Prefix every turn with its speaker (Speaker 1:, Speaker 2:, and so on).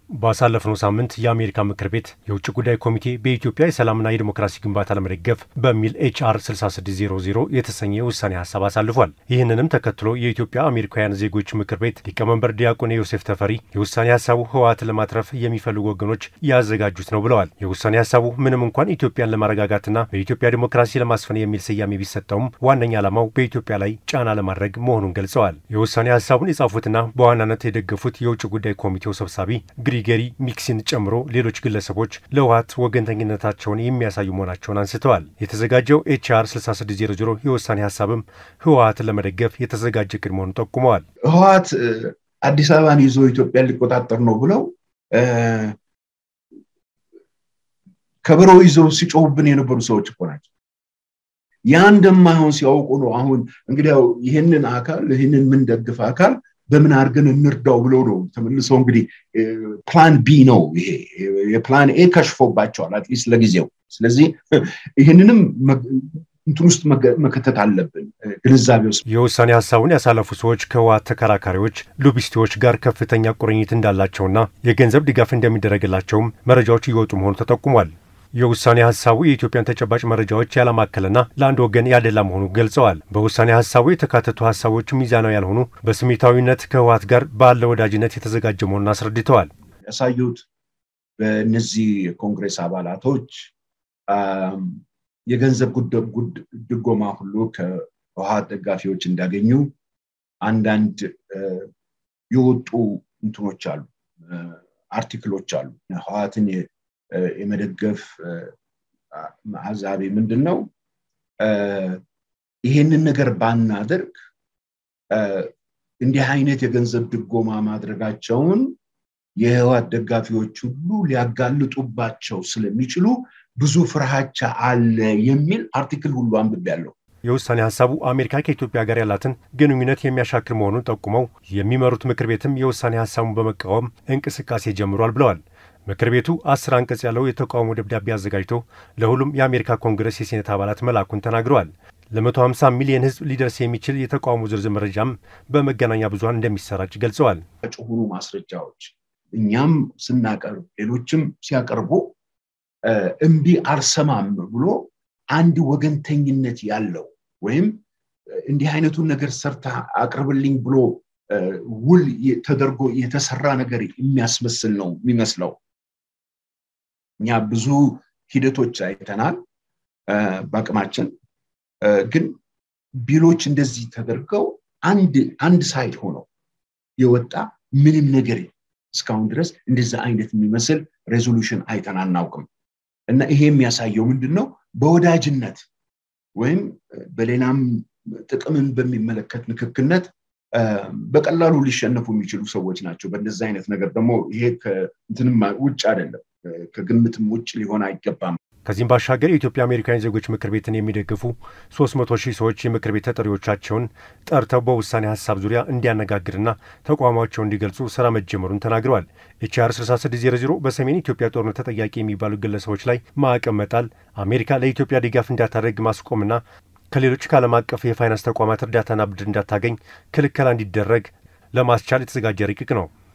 Speaker 1: ባሳለፍነው ሳምንት የአሜሪካ ምክር ቤት የውጭ ጉዳይ ኮሚቴ በኢትዮጵያ የሰላምና የዲሞክራሲ ግንባታ ለመደገፍ በሚል ኤችአር 6600 የተሰኘ የውሳኔ ሀሳብ አሳልፏል። ይህንንም ተከትሎ የኢትዮጵያ አሜሪካውያን ዜጎች ምክር ቤት ሊቀመንበር ዲያቆን ዮሴፍ ተፈሪ የውሳኔ ሀሳቡ ህወሓትን ለማትረፍ የሚፈልጉ ወገኖች ያዘጋጁት ነው ብለዋል። የውሳኔ ሀሳቡ ምንም እንኳን ኢትዮጵያን ለማረጋጋትና በኢትዮጵያ ዲሞክራሲ ለማስፈን የሚል ስያሜ ቢሰጠውም ዋነኛ ዓላማው በኢትዮጵያ ላይ ጫና ለማድረግ መሆኑን ገልጸዋል። የውሳኔ ሀሳቡን የጻፉትና በዋናነት የደገፉት የውጭ ጉዳይ ኮሚቴው ሰብሳቢ ግሪገሪ ሚክሲን ጨምሮ ሌሎች ግለሰቦች ለህወሓት ወገንተኝነታቸውን የሚያሳዩ መሆናቸውን አንስተዋል። የተዘጋጀው ኤችአር 6600 የውሳኔ ሀሳብም ህወሓትን ለመደገፍ የተዘጋጀ ቅድ መሆኑን ጠቁመዋል።
Speaker 2: ህወሓት አዲስ አበባን ይዞ ኢትዮጵያን ሊቆጣጠር ነው ብለው ከበሮ ይዘው ሲጮሁብን የነበሩ ሰዎች እኮ ናቸው። ያ እንደማይሆን ሲያውቁ ነው አሁን እንግዲያው ይህንን አካል ይህንን የምንደግፍ አካል በምን አድርገን እንርዳው ብለው ነው ተመልሰው እንግዲህ ፕላን ቢ ነው ይሄ የፕላን ኤ ከሽፎባቸዋል አትሊስት ለጊዜው ስለዚህ ይህንንም እንትን ውስጥ መከተት አለብን ግንዛቤ ውስጥ
Speaker 1: የውሳኔ ሀሳቡን ያሳለፉ ሰዎች ከህወሓት ተከራካሪዎች ሎቢስቲዎች ጋር ከፍተኛ ቁርኝት እንዳላቸውና የገንዘብ ድጋፍ እንደሚደረግላቸውም መረጃዎች እየወጡ መሆኑ ተጠቁሟል። የውሳኔ ሀሳቡ የኢትዮጵያን ተጨባጭ መረጃዎች ያላማከለና ለአንድ ወገን ያደላ መሆኑን ገልጸዋል። በውሳኔ ሀሳቡ የተካተቱ ሀሳቦች ሚዛናዊ ያልሆኑ፣ በስሜታዊነት ከህወሓት ጋር ባለ ወዳጅነት የተዘጋጀ መሆኑን አስረድተዋል።
Speaker 2: ያሳዩት በእነዚህ የኮንግሬስ አባላቶች የገንዘብ ድጎማ ሁሉ ከህወሓት ደጋፊዎች እንዳገኙ አንዳንድ የወጡ እንትኖች አሉ፣ አርቲክሎች አሉ ህወሓትን የመደገፍ አዛቤ ምንድን ነው? ይሄንን ነገር ባናደርግ እንዲህ አይነት የገንዘብ ድጎማ ማድረጋቸውን የህወሓት ደጋፊዎች ሁሉ ሊያጋልጡባቸው ስለሚችሉ ብዙ ፍርሃቻ አለ የሚል አርቲክል ሁሉ አንብቤያለሁ።
Speaker 1: የውሳኔ ሀሳቡ አሜሪካ ከኢትዮጵያ ጋር ያላትን ግንኙነት የሚያሻክር መሆኑን ጠቁመው የሚመሩት ምክር ቤትም የውሳኔ ሀሳቡን በመቃወም እንቅስቃሴ ጀምሯል ብለዋል። ምክር ቤቱ አስር አንቀጽ ያለው የተቃውሞ ደብዳቤ አዘጋጅቶ ለሁሉም የአሜሪካ ኮንግረስ የሴኔት አባላት መላኩን ተናግረዋል። ለ150 ሚሊዮን ህዝብ ሊደርስ የሚችል የተቃውሞ ዝርዝር መረጃም በመገናኛ ብዙኃን እንደሚሰራጭ ገልጸዋል።
Speaker 2: ጭሁኑ ማስረጃዎች እኛም ስናቀርብ ሌሎችም ሲያቀርቡ እምቢ አልሰማም ብሎ አንድ ወገንተኝነት ያለው ወይም እንዲህ አይነቱን ነገር ሰርታ አቅርብልኝ ብሎ ውል ተደርጎ የተሰራ ነገር የሚያስመስል ነው የሚመስለው። እኛ ብዙ ሂደቶች አይተናል በአቅማችን ግን ቢሎች እንደዚህ ተደርገው አንድ አንድ ሳይድ ሆነው የወጣ ምንም ነገር እስካሁን ድረስ እንደዛ አይነት የሚመስል ሬዞሉሽን አይተን አናውቅም። እና ይሄ የሚያሳየው ምንድን ነው? በወዳጅነት ወይም በሌላም ጥቅምን በሚመለከት ንክክነት በቀላሉ ሊሸነፉ የሚችሉ ሰዎች ናቸው። በእንደዚህ አይነት ነገር ደግሞ ይሄ ከእንትንም ውጭ አይደለም፣ ከግምትም ውጭ ሊሆን አይገባም።
Speaker 1: ከዚህም ባሻገር የኢትዮጵያ አሜሪካውያን ዜጎች ምክር ቤትን የሚደግፉ 300 ሺህ ሰዎች የምክር ቤት ተጠሪዎቻቸውን ጠርተው በውሳኔ ሀሳብ ዙሪያ እንዲያነጋግርና ተቋማቸውን እንዲገልጹ ስራ መጀመሩን ተናግረዋል። ኤችአር 6600 በሰሜን ኢትዮጵያ ጦርነት ተጠያቂ የሚባሉ ግለሰቦች ላይ ማዕቀብ መጣል፣ አሜሪካ ለኢትዮጵያ ድጋፍ እንዳታደርግ ማስቆምና ከሌሎች ከዓለም አቀፍ የፋይናንስ ተቋማት እርዳታና ብድር እንዳታገኝ ክልከላ እንዲደረግ ለማስቻል የተዘጋጀ ረቂቅ ነው።